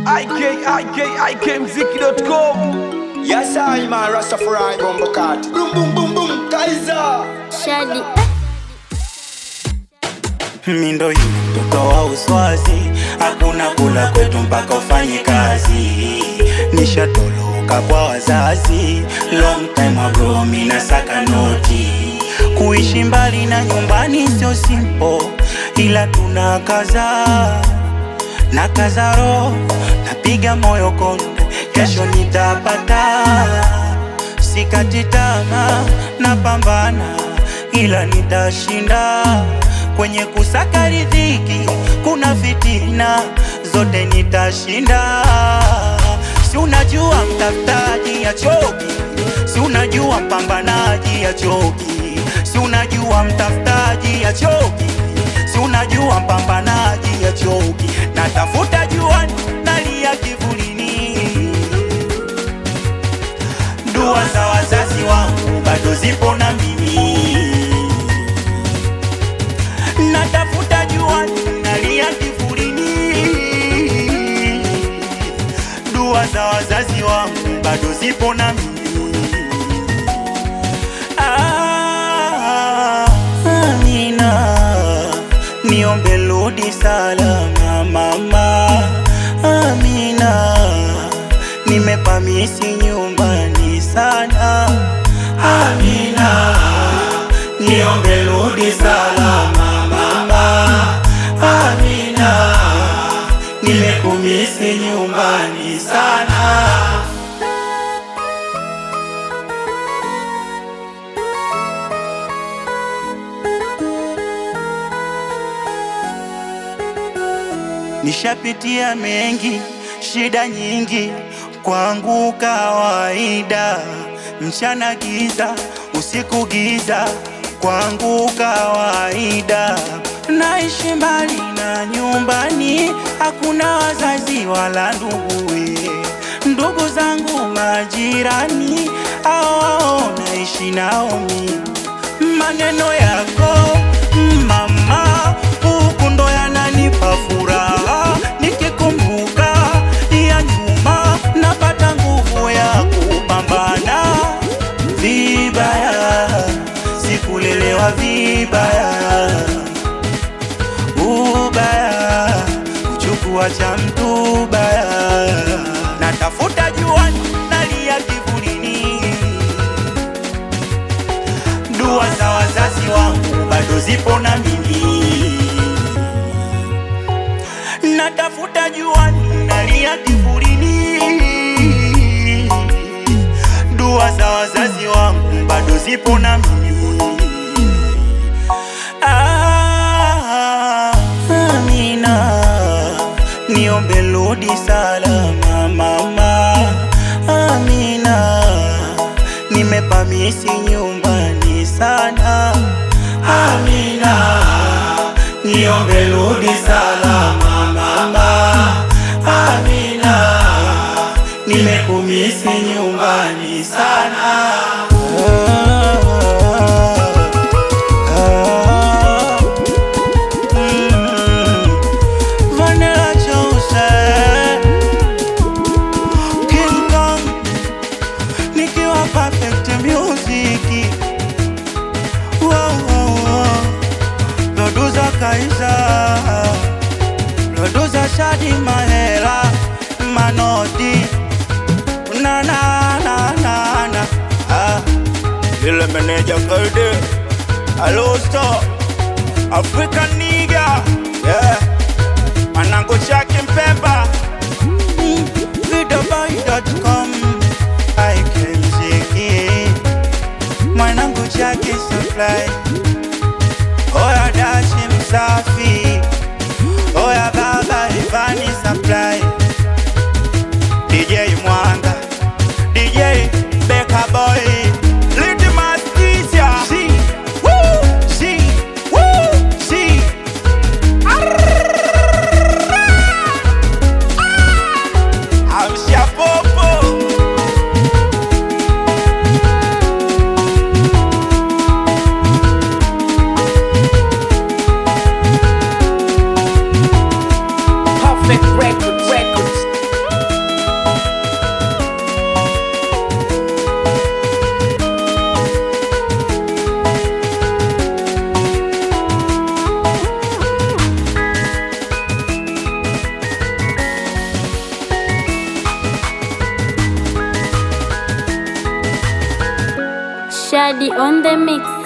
ikikmziki.com Yes, I man, Rastafari, Bumbo Cat. Boom, boom, boom, boom, Kaiser. Shadi Mindo yule mtoto wa uswazi, hakuna kula kwetu mpaka ufanye kazi. Nishatoloka kwa wazazi, long time ago mina saka noti. Kuishi mbali na nyumbani sio simple, ila tuna kaza na kaza roho, napiga moyo konde, kesho nitapata. Sikati tamaa, napambana, ila nitashinda. Kwenye kusaka riziki kuna fitina, zote nitashinda. Si unajua mtafutaji ya choki, si unajua mpambanaji ya choki, si unajua mtafutaji ya choki, si unajua mpambanaji ya choki. Natafuta juani, nalia kivulini dua za wazazi wangu bado zipo na mimi, natafuta juani, nalia kivulini. Dua za wazazi wangu bado zipo na mimi. Ah, Amina, niombe rudi salama mama. Amina, nimepamisi nyumbani sana. Amina, niombe rudi salama mama. Amina, nimekumisi nyumbani sana. Nishapitia mengi, shida nyingi, kwangu kawaida. Mchana giza, usiku giza, kwangu kawaida. Naishi mbali na nyumbani, hakuna wazazi wala nduguwe. Ndugu zangu majirani, hao hao naishi nao mimi maneno yako mama, huku ndo yananipa furaha. Nikikumbuka ya nyuma, napata nguvu ya kupambana. Vibaya sikulelewa vibaya, ubaya kuchukua cha mtu baya. Natafuta juani, nalia kivulini dua za wazazi wangu bado zipo na mimi, natafuta juani, nalia kivulini. Dua za wazazi wangu bado zipo na mimi. Ah, Amina, niombe rudi salama mama. Amina, nimepamisi nyumbani sana. Amina, niombe rudi salama mama. Amina, nimekumisi nyumbani sana. Ah, mm, Vanilla Jose, King Kong nikiwa perfect music wow, wow, wow. Producer Kaiza Producer Shadi Mahela Manodi na na na na na ah. Lile meneja Kalde Hello Star African nigga yeah Manango Chaki Mpemba Videoboy.com aikemziki mwanangu chake supply oya dashi msafi oya baba Ivani supply DJ Mwanga DJ Beka Boy Litmus Teacher Si Woo Si Woo Si Amsha popo Perfect Records Daddy on the mix.